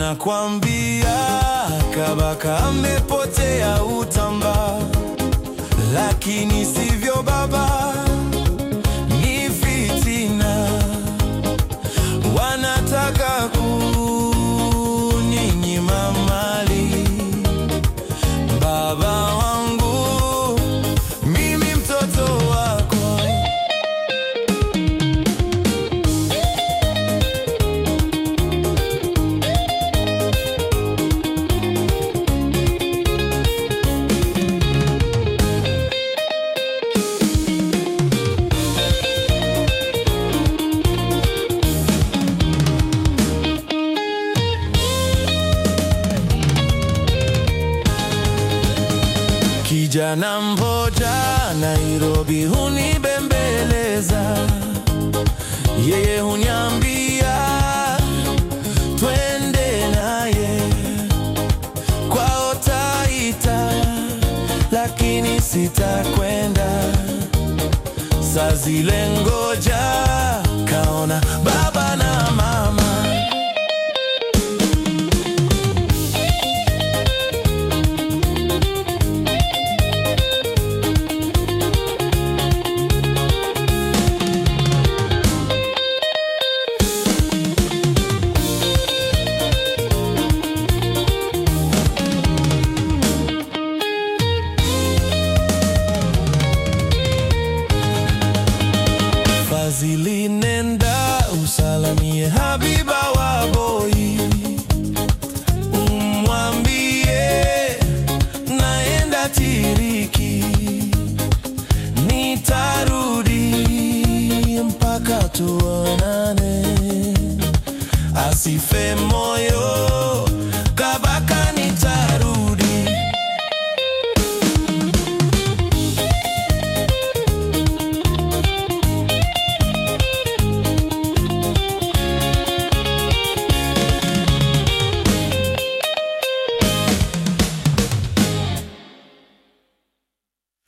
Wanakwambia Kabaka amepotea Utamba, lakini sivyo baba, ni fitina. Wanataka kuninyima mali, baba wangu, mimi mtoto wako. Kijana mmoja Nairobi hunibembeleza, yeye huniambia twende naye kwao Taita, lakini sitakwenda. Saa zile ngoja kaona baba na mama Fazili, nenda usalamie Habiba wa Boi, umwambie naenda Tiriki, nitarudi mpaka tuona